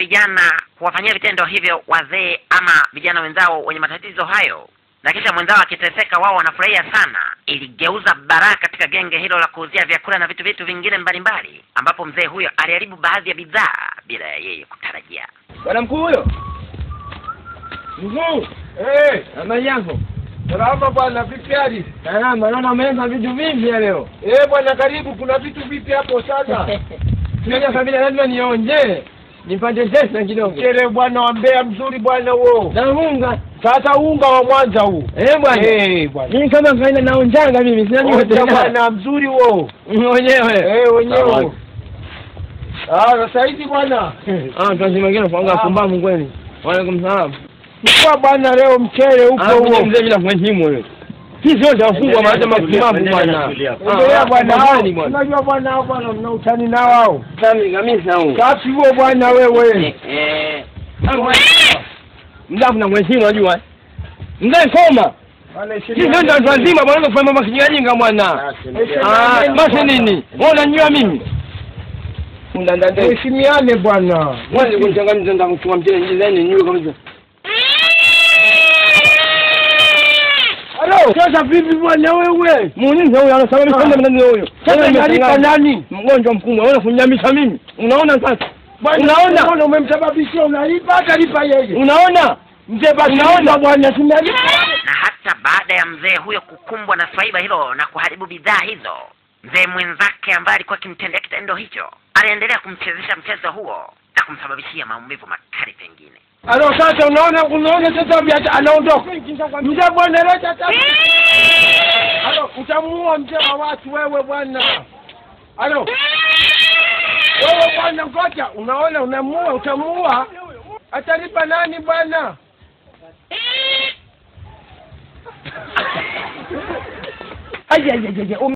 vijana kuwafanyia vitendo hivyo wazee ama vijana wenzao wenye matatizo hayo, na kisha mwenzao akiteseka, wao wanafurahia sana. Iligeuza baraka katika genge hilo la kuuzia vyakula na vitu vitu vingine mbalimbali, ambapo mzee huyo aliharibu baadhi ya bidhaa bila ya yeye kutarajia. Bwana mkuu huyo. Mkuu, Eh, habari yako? salama bwana, vipi hali? Salama, naona umeleta vitu vingi ya leo. Eh bwana, karibu. Kuna vitu vipi hapo sasa? Sasa kabila lazima nionje. Nipate pesa kidogo. Mchele bwana wa Mbeya mzuri bwana huo. Na unga. Sasa unga wa Mwanza huu. Eh bwana. Eh bwana. Mimi kama kawaida naonjanga mimi, sina Onja tena. bwana mzuri huo. Mwenyewe. Eh wenyewe. Ah, sasa hivi bwana. Ah, tunasema kile kwa Ah. pumbavu kweli. Wa alaikum salaam. Chukua bwana leo mchele huko Ah, mzee huo. mzee bila kuheshimu wewe. Sisi wote wafungwa maana mapumbavu bwana. Endelea bwana Ah, hao. nani bwana? Unajua bwana hao bwana mna utani nao hao. Sami kabisa huyo. Safi huo bwana wewe. Mdafu na mheshimu unajua. Mzee soma. Bwana Sisi ndio watu wazima bwana kufanya mambo kijinga bwana. Ah, basi nini? Wewe unajua mimi? Undandande. Heshimiane bwana. Wewe kunichangamsha ndio kuchukua mtele njizeni niwe kabisa. Halo, sasa vipi bwana wewe? Muulize huyo anasababisha Ah. ndio ndio huyo. Sasa Wewe nalipa umechanganya. nani? Mgonjwa mkubwa, wewe kunyamisha mimi. Unaona sasa? Bwana, Unaona? Unaona umemsababishia unalipa atalipa yeye. Unaona? Mzee basi Unaona? lipa bwana tunalipa. Na hata baada ya mzee huyo kukumbwa na swaiba hilo na kuharibu bidhaa hizo, mzee mwenzake ambaye alikuwa akimtendea kitendo hicho aliendelea kumchezesha mchezo huo na kumsababishia maumivu makali pengine. Alo sasa unaona unaona sasa biata anaondoka. Mzee bwana leta tatu. Alo utamuua mzee wa watu wewe bwana. Alo. Wewe bwana ngoja unaona unamuua utamuua. Atalipa nani bwana? Ai ai ai ai.